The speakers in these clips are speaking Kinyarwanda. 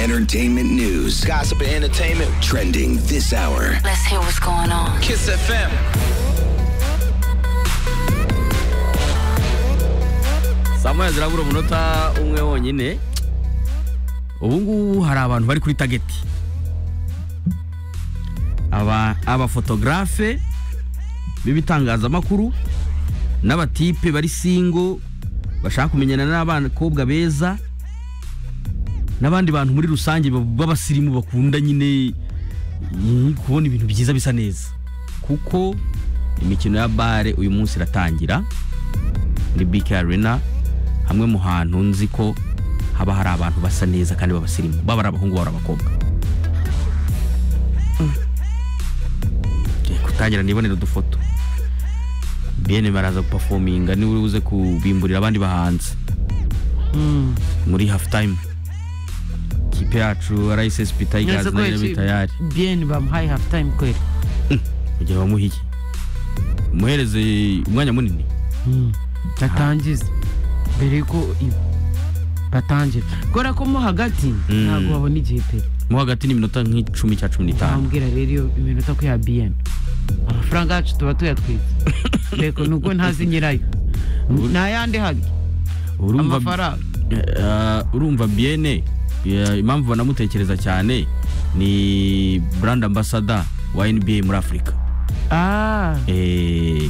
entertainment news. Gossip and entertainment. Trending this hour. Let's hear what's going on. Kiss FM. saa moya zirabura umunota umwe wonyine ubu ngubu hari abantu bari kuri tageti aba abafotogarafe b'ibitangazamakuru n'abatipe bari singo bashaka kumenyana n'abakobwa beza n'abandi bantu muri rusange b'abasirimu bakunda nyine eh, kubona ibintu byiza bisa neza kuko imikino ya bare uyu munsi iratangira muri BK Arena hamwe mu hantu nzi ko haba hari abantu basa neza kandi b'abasirimu baba ari abahungu baba ari abakobwa Mm. Ngiye kutangira nibonera udufoto bene baraza gupafominga niwe uze kubimburira abandi bahanzi muri hafu tayimu ikipe yacu rssb tigers nayo irabe tayari bien bamuhaye hafu time kweli kugira bamuhiye umuhereze umwanya munini batangiza mbere yuko i- batangira kubera ko mo hagati ntabwo babona igihe pe mo hagati n'iminota nk'icumi cya cumi n'itanu bambwira rero iyo iminota ko ya bien amafaranga yacu tuba tuyatwitse reko nubwo ntazi nyirayo ntayandi hari urumva amafaranga Eh, urumva biene eh, impamvu banamutekereza cyane ni brand ambassador wa nba muri afurika ah Eh,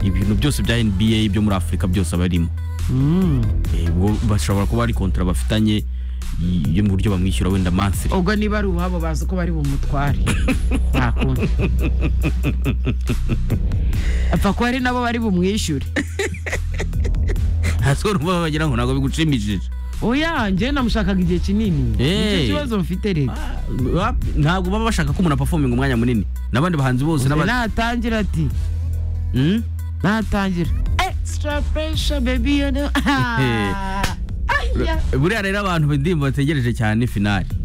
ibintu byose bya nba byo muri afurika byose aba arimo mm. Eh, ubwo bashobora kuba ari kontara bafitanye y- yo mu buryo bamwishyura wenda monthly ubwo niba ari uwabo bazi ko bari bumutware nta kundi apfa ko hari nabo bari bumwishyure ntazo rumva bagira ngo ntabwo bigushimishije oya njyewe namushakaga igihe kinini Eh. nicyo kibazo mfite rero Ah, ntabwo baba bashaka ko umuntu apafominga umwanya munini n'abandi bahanzi bose n'aba- natangira ati Hmm? natangira extra pressure baby you know Aya. buriya rero abantu indirimbo bategereje cyane finali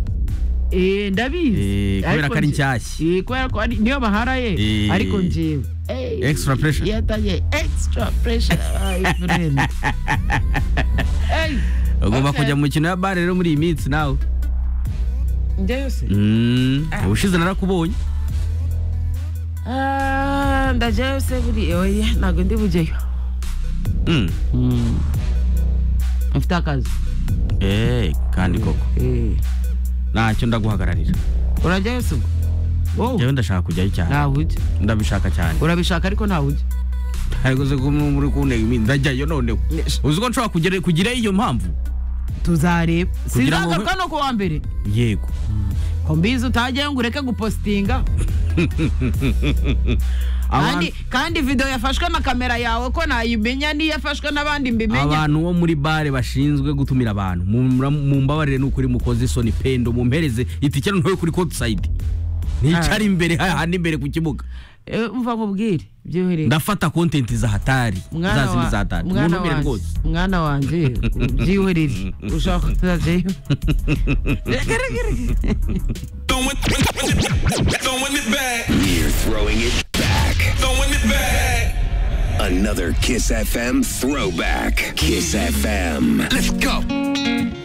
Eh, ndabizi Eh, kubera Ariko ko ari nje- nshyashya. Eh, kubera ko ari- niyo bahara ye Eh. ariko njewe eh, Extra pressure. yatangiye extra pressure Ay, friend. Ey, ugomba okay. kujya mu mikino ya bare rero muri iyi minsi nawe njya yose Mm, ubushize narakubonye Ah, ndajya yose buri oya ntabwo ndi bujyeyo Mm. mfite akazi Eh, kandi koko Eh, ntacyo ndaguhagararira urajya yose ubwo wowe njyewe ndashaka kujyayo cyane ntawe ujya ndabishaka cyane urabishaka ariko ntawe ujya ariko se ko muri kuntega iminsi ndajyayo noneho uzi ko nshobora kugera kugirayo iyo mpamvu tuzareba Kugira ngo- sinzagaruka no ku wa mbere yego ko mbizi utagiye ngo ureke gupositinga kandi, Abantu- kandi video yafashwe na kamera yawe ko nayimenya n'iyo yafashwe n'abandi mbimenya abantu bo muri bare bashinzwe gutumira abantu Mumra- mumbabarire ni ukuri mukoze isoni pendo mumpereze itike noneho kuri kodusayidi nticyari imbere hahandi imbere ku kibuga Eh, umva nkubwire byohereye ndafata kontenti zahatari mwana zazindi wa- zahatari mwana muntumire wanjye rwose mwana wanjye byihorere ushaka kutazajyayo Reka, reka, reka. Throwing throwing it back, We're throwing it back. throwing it back. Another Kiss FM throwback. Kiss FM. Let's go.